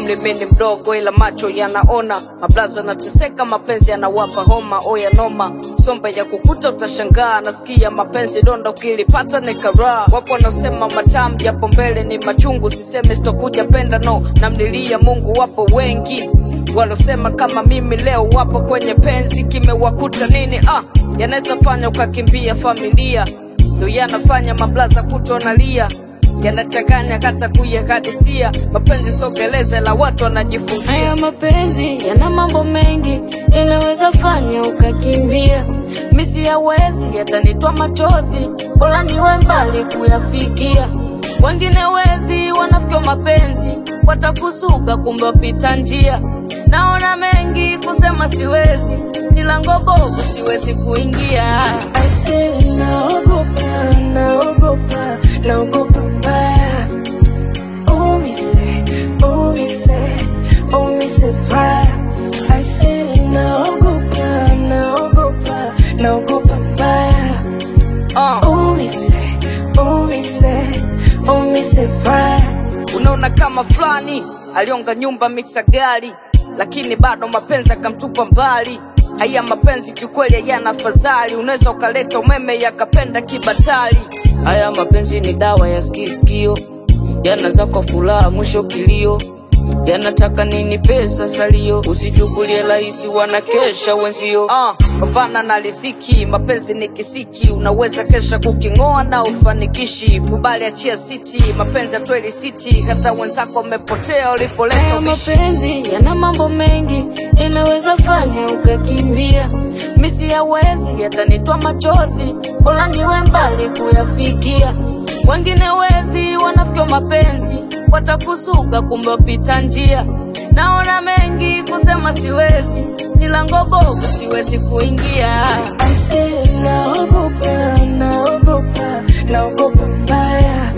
umri mimi mdogo, ila macho yanaona. Mablaza nateseka, mapenzi yanawapa homa. Oya noma, sombe ya kukuta utashangaa. Nasikia mapenzi donda, ukilipata ni karaa. Wapo wanaosema matamu japo mbele ni machungu. Siseme sitokuja penda, no, namlilia Mungu. Wapo wengi walosema kama mimi leo wapo kwenye penzi, kimewakuta nini? Ah, yanaweza fanya ukakimbia familia, ndo yanafanya mablaza kutonalia yanachanganya kata kuyakadisia mapenzi sogeleze la watu wanajifungia Haya mapenzi yana mambo mengi, yanaweza fanya ukakimbia. Misi yawezi yatanitwa machozi, bora niwe mbali kuyafikia. Wengine wezi wanafikia mapenzi, watakusuka kumbe wapita njia. Naona mengi kusema siwezi, milango bovu siwezi kuingia. I say naogopa, naogopa, naogopa mbaya. Oh me say, oh me say, oh me say fire. I say naogopa, naogopa, naogopa mbaya. uh. Oh me say, oh me say, oh me say fire. Unaona kama fulani alionga nyumba mixa gari, lakini bado mapenzi akamtupa mbali. Haya mapenzi kiukweli hayana fadhali, unaweza ukaleta umeme yakapenda kibatali. Haya mapenzi ni dawa ya skiskio, yanaza kwa furaha mwisho kilio, yanataka nini pesa salio, usichukulie rahisi, wanakesha wenzio. Uh, pambana na riziki, mapenzi ni kisiki, unaweza kesha kuking'oa na ufanikishi. Kubali achia siti, mapenzi atweli siti, hata wenzako wamepotea ulipoleta Haya ubishi. mapenzi yana mambo mengi, yanaweza fanya ukakimbia. Misi yawezi yatanitwa machozi, bora niwe mbali kuyafikia. Wengine wezi wanafikia mapenzi, watakusuka kumbe wapita njia. Naona mengi kusema siwezi, milango bovu siwezi kuingia. I say naogopa, naogopa, naogopa mbaya.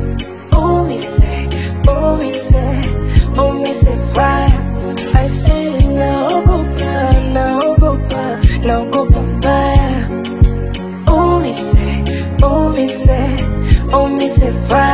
Oh me say, oh me say, oh me say fire. I say naogopa, naogopa, naogopa mbaya. Oh me say, oh me say, oh me say fire.